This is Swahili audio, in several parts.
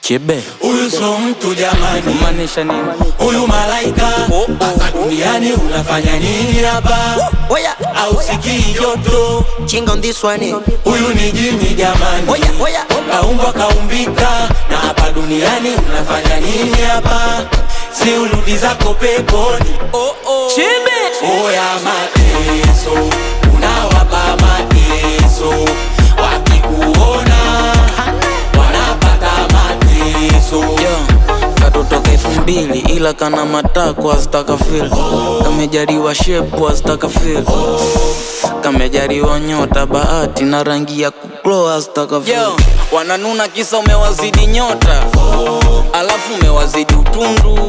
Kibe Huyu so mtu jamani, kumaanisha nini? huyu malaika hapa duniani unafanya nini hapa? Oya, Au sikii joto? ching on this one. Huyu ni jini jamani, Oya, oya. kaumbwa kaumbika, na hapa duniani unafanya nini hapa? Si urudi zako peponi. Chibe Oya mateso, unawapa mateso, wakikuona wanapata mateso. Yo, katotoka elfu mbili ila kana matako azitaka fil kamejariwa shepu azitaka fil kamejariwa nyota bahati na rangi ya kuklo azitaka fil wananuna kisa umewazidi nyota alafu umewazidi utundu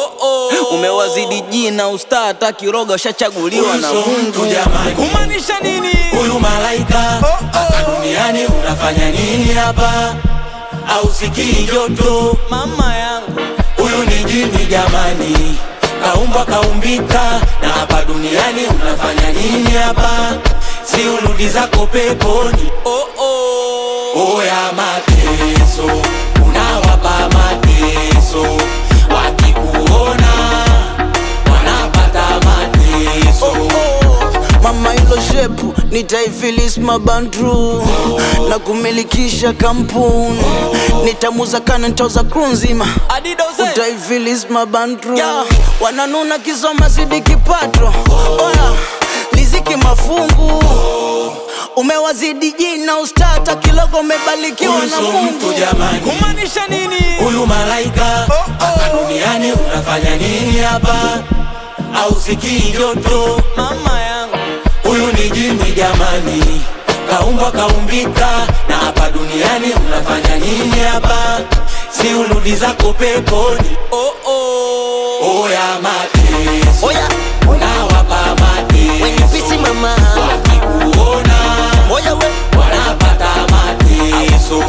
umewazidi jina ustaa hata kiroga ushachaguliwa na Huyu so mtu Mungu jamani. kumaanisha nini? Huyu malaika hapa duniani unafanya nini hapa? Au sikii joto? Mama yangu Huyu ni jini jamani, kaumbwa kaumbika, na hapa duniani unafanya nini hapa? Si urudi zako peponi. oh, oh. Oya mateso, unawapa mateso, wakikuona wanapata mateso. Mama ilo shepu nitaifilis mabandru na kumilikisha kampuni nitamuza kana ntoza kru nzima utaifilis mabandru wananuna kisoma zidi kipato oya liziki mafungu umewazidi jina ustata kilogo umebarikiwa Huyu na so Mungu mtu jamani. kumaanisha nini? Huyu malaika hapa duniani unafanya nini hapa? Au sikii joto? Mama yangu Huyu ni jini jamani, kaumbwa kaumbika, na hapa duniani unafanya nini hapa? Si urudi zako peponi. oh, oh. Oya mateso, Oya, unawapa when you mateso, busy mama. wakikuona Oya, we. wanapata mateso.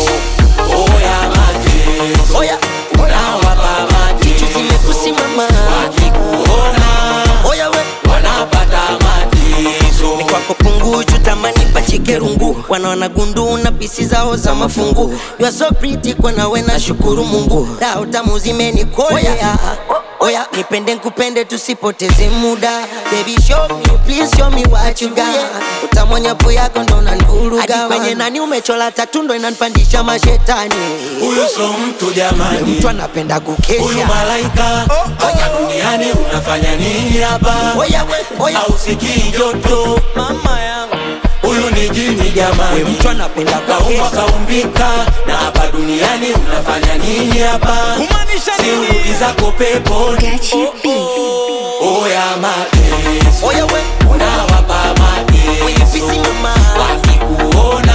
Oya mateso, Oya, unawapa jicho mateso, zimekusi mama. wakikuona Oya, we. wanapata mateso. kwako punguju tamani pachike rungu wanaona gundu na pisi zao za mafungu you are so pretty kwa nawe na shukuru mungu dao tamu zimenikolea oya nipende nkupende tusipoteze muda baby show me please show me what you got utamwonyapo yako ndo nanvuruga Hadi kwenye nani umechola tatu ndo inanipandisha mashetani Huyu so mtu jamani, mtu anapenda huyu kukesha malaika hapa duniani unafanya nini hapa? oya we oya Au sikii joto? mama yangu Huyu ni jini we jamani, mtu anapenda kaumbwa kukesha kaumbika, na hapa duniani unafanya nini hapa? kumaanisha Si urudi nini? zako peponi. Gachi B. Oya mateso, oya we unawapa when you busy mateso, mama wakikuona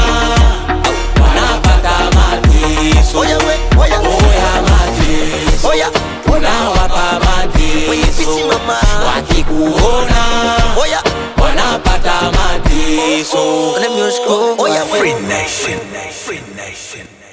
wanapata mateso. oya we oya Oya mateso, oya unawapa when you busy mateso, mama wakikuona oya wanapata mateso. Let me just go. Oh, yeah, wait. Nation. Free Nation.